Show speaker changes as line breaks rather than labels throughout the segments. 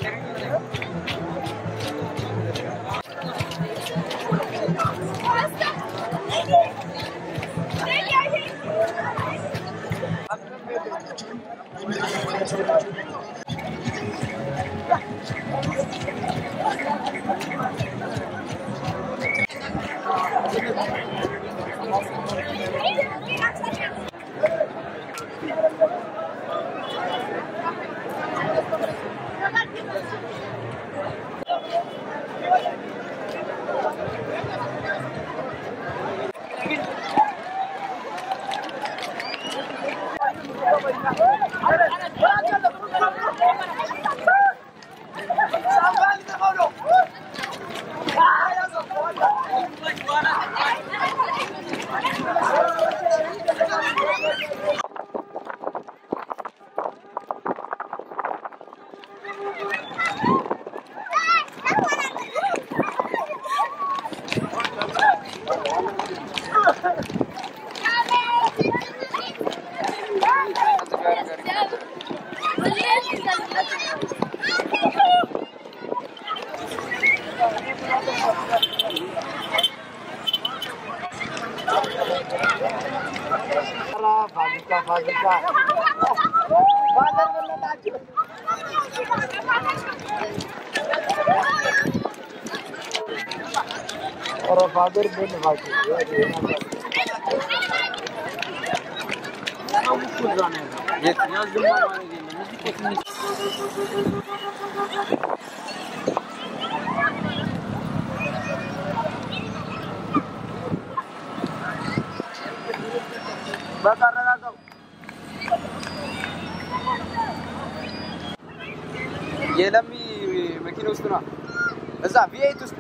የለሚ መኪና ውስጥ ነው። እዛ ቪኤት ውስጥ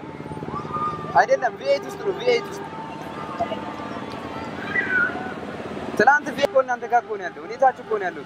አይደለም፣ ቪኤት ውስጥ ነው። ቪኤት ውስጥ ትናንት ቪኤት እኮ እናንተ ጋር እኮ ነው ያለው። እኔታችሁ እኮ ነው ያለው።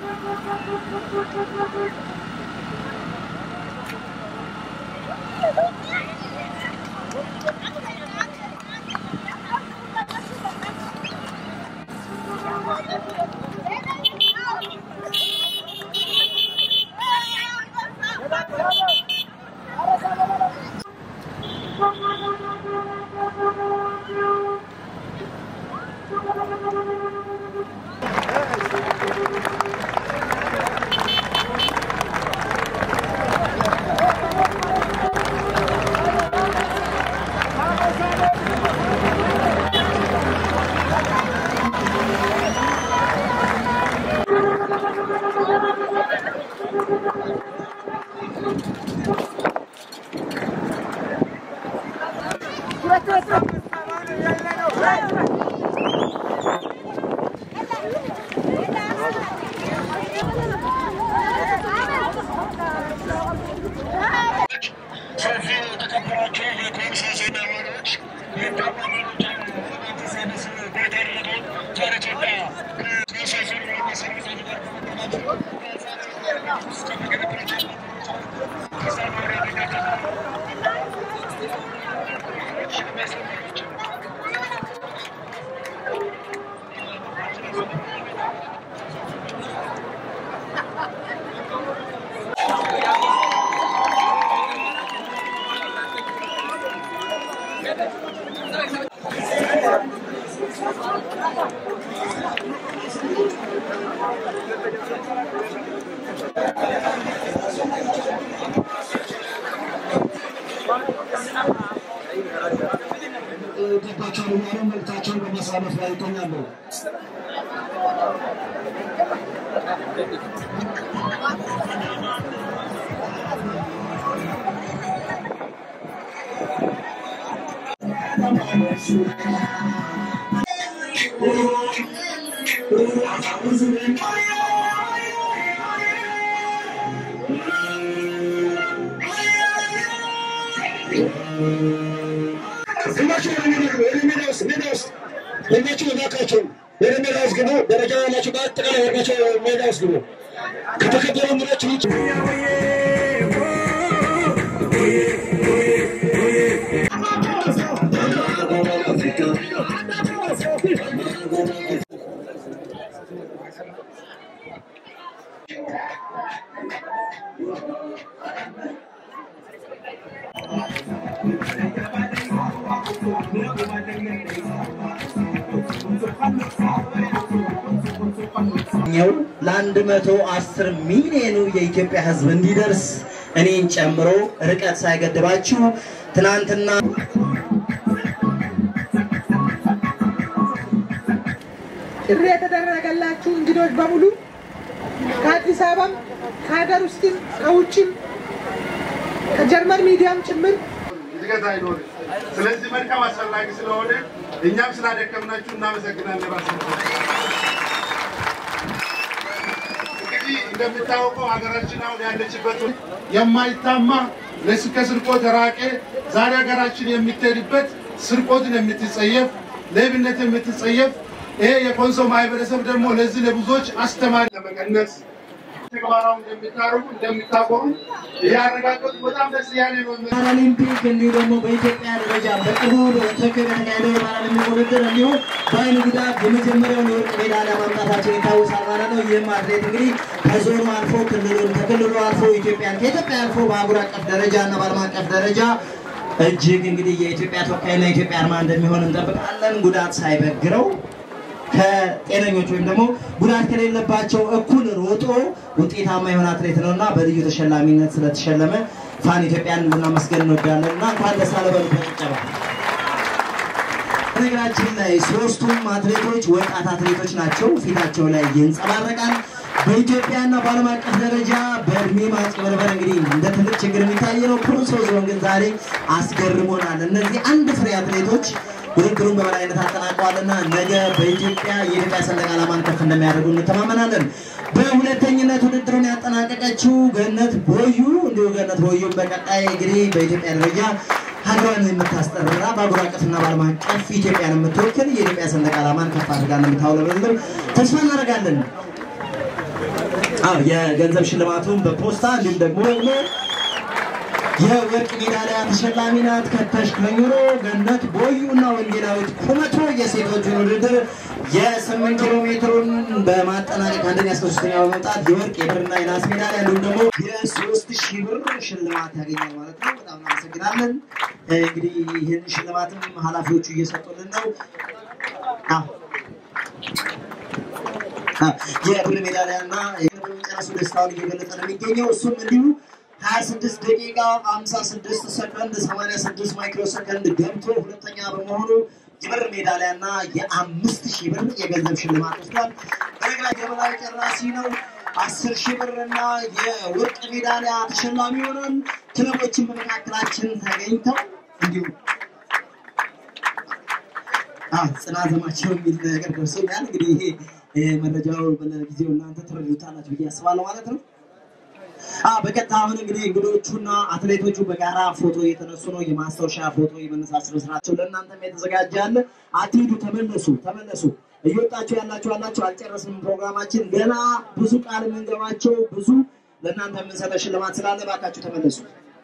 ገባቸው እያሉ መልእክታቸውን በማሳለፍ ላይ ይገኛሉ። ሁላችሁ ወደ ሜዳ ግቡ፣ ወደ ሜዳ ውስጥ ሜዳ ውስጥ ሁላችሁ እባካችሁ ወደ ሜዳ ውስጥ ግቡ። ደረጃ ያላችሁ በአጠቃላይ ወርዳችሁ ሜዳ ውስጥ ግቡ። ከተከበሩ ምኖች ውጭ
ኛው ለአንድ መቶ አስር ሚሊዮኑ የኢትዮጵያ ሕዝብ እንዲደርስ እኔን ጨምሮ ርቀት ሳይገድባችሁ ትናንትና
ጥሪ የተደረገላችሁ እንግዶች በሙሉ ከአዲስ አበባም ከሀገር ውስጥም ከውጭም ከጀርመን ሚዲያም ጭምር
እድገት አይኖርም። ስለዚህ መልካም አስፈላጊ ስለሆነ እኛም ስላደከምናችሁ እናመሰግናለን። ራሳቸው እንግዲህ እንደሚታወቀው ሀገራችን አሁን ያለችበት የማይታማ ለስ- ከስርቆት የራቀ ዛሬ ሀገራችን የምትሄድበት ስርቆትን የምትጸየፍ ሌብነት የምትጸየፍ ይሄ የኮንሶ ማህበረሰብ ደግሞ ለዚህ ለብዙዎች አስተማሪ ለመቀነስ ተግባራዊ እንደሚታረጉ እንደሚታቆሩ ያረጋገጡ በጣም ደስ ያለ ነው።
ፓራሊምፒክ እንዲሁ ደግሞ በኢትዮጵያ ደረጃ በቅርቡ በቶኪዮ በተካሄደው የፓራሊምፒክ ውድድር እንዲሁ በአይን ጉዳት የመጀመሪያውን የወርቅ ሜዳሊያ ማምጣታቸው ይታወሳል ማለት ነው። ይህም አትሌት እንግዲህ ከዞኑ አልፎ ክልሉን ከክልሉ አልፎ ኢትዮጵያን ከኢትዮጵያ አልፎ በአህጉር አቀፍ ደረጃ እና በዓለም አቀፍ ደረጃ እጅግ እንግዲህ የኢትዮጵያ ተወካይና የኢትዮጵያ አርማ እንደሚሆን እንጠብቃለን። ጉዳት ሳይበግረው ከጤነኞች ወይም ደግሞ ጉዳት ከሌለባቸው እኩል ሮጦ ውጤታማ የሆነ አትሌት ነው እና በልዩ ተሸላሚነት ስለተሸለመ ፋን ኢትዮጵያን ልናመስገን እንወዳለን እና እንኳን ደስ አለ በሉት በጭብጨባ። በነገራችን ላይ ሶስቱም አትሌቶች ወጣት አትሌቶች ናቸው። ፊታቸው ላይ ይንጸባረቃል። በኢትዮጵያና በዓለም አቀፍ ደረጃ በእድሜ ማጭበርበር እንግዲህ እንደ ትልቅ ችግር የሚታይ ነው። ኮንሶ ዞን ግን ዛሬ አስገርሞናል። እነዚህ አንድ ፍሬ አትሌቶች ውድድሩን በበላይነት አጠናቀዋልና ነገ በኢትዮጵያ የኢትዮጵያ ሰንደቅ ዓላማን ከፍ እንደሚያደርጉ እንተማመናለን። በሁለተኝነት ውድድሩን ያጠናቀቀችው ገነት ቦዩ እንዲሁ ገነት ቦዩ በቀጣይ እንግዲህ በኢትዮጵያ ደረጃ ሀገሯን የምታስጠራ በአህጉር አቀፍና በዓለም አቀፍ ኢትዮጵያን የምትወክል የኢትዮጵያ ሰንደቅ ዓላማን ከፍ አድርጋ እንደምታውለበልብ ተስፋ እናደርጋለን። አዎ የገንዘብ ሽልማቱን በፖስታ እንዲሁም ደግሞ ደግሞ የወርቅ ሜዳሊያ ተሸላሚ ናት። ከተሽ ከኝሮ ገነት ቦዩ እና ወንጌላዊት ኩመቶ የሴቶችን ውድድር የስምንት ኪሎ ሜትሩን በማጠናቀቅ አንደኛ እስከ ሶስተኛ በመውጣት የወርቅ የብርና የናስ ሜዳሊያ እንዲሁም ደግሞ የሶስት ሺህ ብር ሽልማት ያገኛል ማለት ነው። በጣም እናመሰግናለን። እንግዲህ ይህን ሽልማትም ኃላፊዎቹ እየሰጡልን ነው። አዎ የብር ሜዳሊያ እና በመጨረሱ ደስታውን እየገለጸ ነው የሚገኘው። እሱም እንዲሁ 26 ደቂቃ 56 ሰከንድ 86 ማይክሮ ሰከንድ ገብቶ ሁለተኛ በመሆኑ የብር ሜዳሊያ እና የአምስት ሺህ ብር የገንዘብ ሽልማት ወስዷል። በነገራ የበላይ ጨራሲ ነው። አስር ሺህ ብር እና የወርቅ ሜዳሊያ ተሸላሚ ይሆናል። ክለቦችን በመካከላችን ተገኝተው እንዲሁም ጽናት ዘማቸው የሚል ነገር ደርሶኛል። እንግዲህ ይሄ ይሄ መረጃው ለጊዜው እናንተ ትረዱታላችሁ ብዬ አስባለሁ ማለት ነው። በቀጥታ አሁን እንግዲህ እንግዶቹና አትሌቶቹ በጋራ ፎቶ እየተነሱ ነው። የማስታወሻ ፎቶ የመነሳት ስነ ስርዓታቸው ለእናንተም የተዘጋጀ አለ። አትሂዱ፣ ተመለሱ፣ ተመለሱ። እየወጣችሁ ያላችሁ ያላችሁ አልጨረስንም ፕሮግራማችን ገና ብዙ ቃል የምንገባቸው ብዙ ለእናንተ የምንሰጠው ሽልማት ስላለ እባካችሁ ተመለሱ።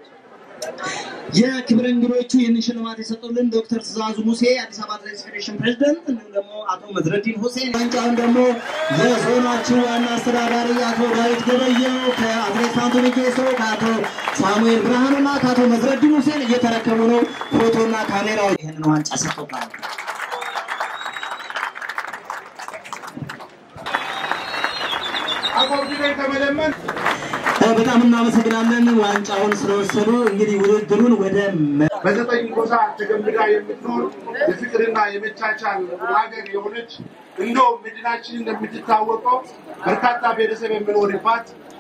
የክብር እንግዶቹ ይህንን ሽልማት የሰጡልን ዶክተር ትእዛዙ ሙሴ የአዲስ አበባ አትሌቲክስ ፌዴሬሽን ፕሬዚደንት፣ እንዲሁም ደግሞ አቶ መዝረዲን ሁሴን ዋንጫውን ደግሞ የዞናችሁ ዋና አስተዳዳሪ አቶ ዳዊት ገበየው ከአትሌት ፋንቱ ሚጌሶ ከአቶ ሳሙኤል ብርሃኑና ከአቶ መዝረዲን ሁሴን እየተረከቡ ነው። ፎቶና ካሜራው ይህንን ዋንጫ ሰጥቶባል።
አቆርቢለን ከመለመን
በጣም እናመሰግናለን ዋንጫውን ስለወሰዱ። እንግዲህ ውድድሩን ወደ
በዘጠኝ ጎሳ ተገምዳ የምትኖር የፍቅርና የመቻቻል ሀገር የሆነች እንደውም መዲናችን እንደምትታወቀው በርካታ ብሔረሰብ የሚኖርባት